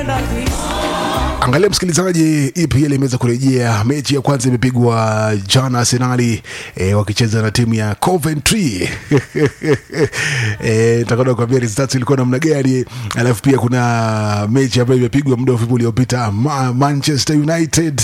Angalia msikilizaji, EPL imeweza kurejea. Mechi ya kwanza imepigwa jana, Arsenali e, wakicheza na timu ya Coventry e, nitakwenda kuambia results ilikuwa namna gani, alafu pia kuna mechi ambayo imepigwa muda mfupi uliopita Ma Manchester United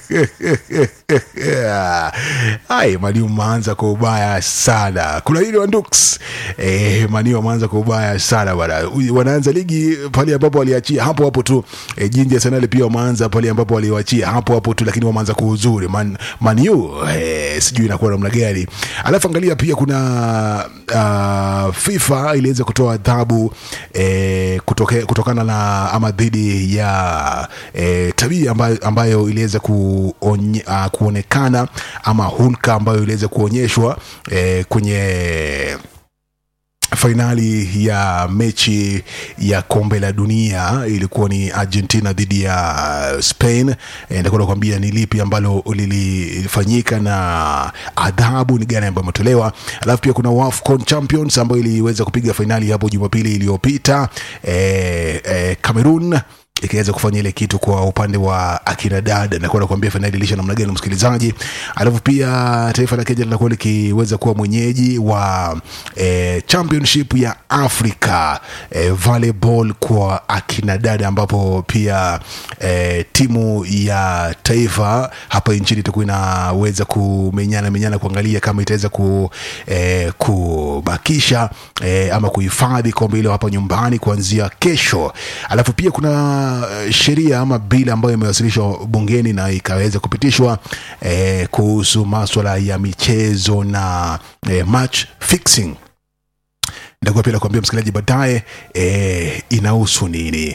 Ai, Maniu maanza kwa ubaya sana. Kuna hili Wandux e, Maniu wameanza kwa ubaya sana bwana. Wanaanza ligi pale ambapo waliachia hapo hapo tu e, jinji Arsenal pia wameanza pale ambapo waliwachia hapo hapo tu, lakini wameanza kwa uzuri Man, Maniu e, sijui inakuwa namna gani. Alafu angalia pia kuna uh, FIFA iliweza kutoa adhabu e, kutoke, kutokana na ama dhidi ya e, tabia ambayo, ambayo iliweza kuonye, uh, kuonekana ama hulka ambayo iliweza kuonyeshwa eh, kwenye fainali ya mechi ya kombe la dunia ilikuwa ni Argentina dhidi ya Spain. E, ndakwenda kuambia ni lipi ambalo lilifanyika na adhabu ni gani ambayo imetolewa. Alafu pia kuna WAFCON Champions ambayo iliweza kupiga fainali hapo Jumapili iliyopita e, e, Cameroon ikiweza kufanya ile kitu kwa upande wa akina dada na kwenda kuambia fainali ilisha namna gani msikilizaji. Alafu pia taifa la Kenya linakuwa likiweza kuwa mwenyeji wa eh, championship ya Africa eh, volleyball kwa akina dada, ambapo pia eh, timu ya taifa hapa nchini itakuwa inaweza kumenyana menyana kuangalia kama itaweza ku, eh, kubakisha eh, ama kuhifadhi kombe hilo hapa nyumbani kuanzia kesho. Alafu pia kuna sheria ama bili ambayo imewasilishwa bungeni na ikaweza kupitishwa eh, kuhusu maswala ya michezo na eh, match fixing. Nitakuwa pia nakuambia msikilizaji baadaye eh, inahusu nini.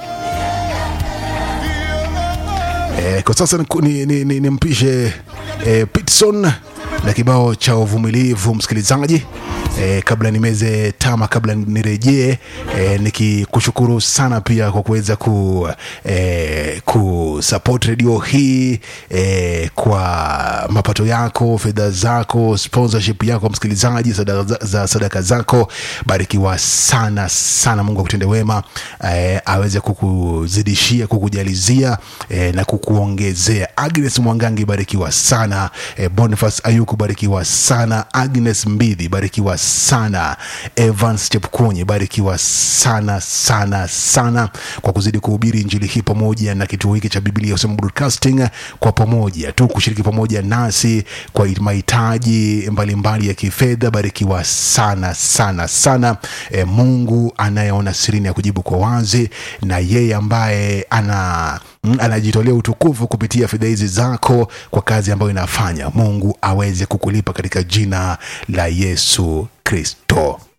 Eh, kwa sasa nimpishe ni, ni, ni, nimpishe, eh, Pitson na kibao cha uvumilivu msikilizaji. E, kabla nimeze tama, kabla nirejee, e, nikikushukuru sana pia kwa kuweza ku, e, kusupport redio hii e, kwa mapato yako, fedha zako, sponsorship yako msikilizaji, sadaka, za sadaka zako. Barikiwa sana sana, Mungu akutende wema, e, aweze kukuzidishia, kukujalizia e, na kukuongezea. Agnes Mwangangi, barikiwa sana e, Boniface Ayuku, barikiwa sana. Agnes Mbidhi, barikiwa sana Evans Chepkunyi, barikiwa sana sana sana kwa kuzidi kuhubiri injili hii pamoja na kituo hiki cha Biblia Usema Broadcasting, kwa pamoja tu kushiriki pamoja nasi kwa mahitaji mbalimbali ya kifedha. Barikiwa sana sana sana. E, Mungu anayeona sirini ya kujibu kwa wazi, na yeye ambaye ana anajitolea utukufu kupitia fedha hizi zako kwa kazi ambayo inafanya, Mungu aweze kukulipa katika jina la Yesu Kristo.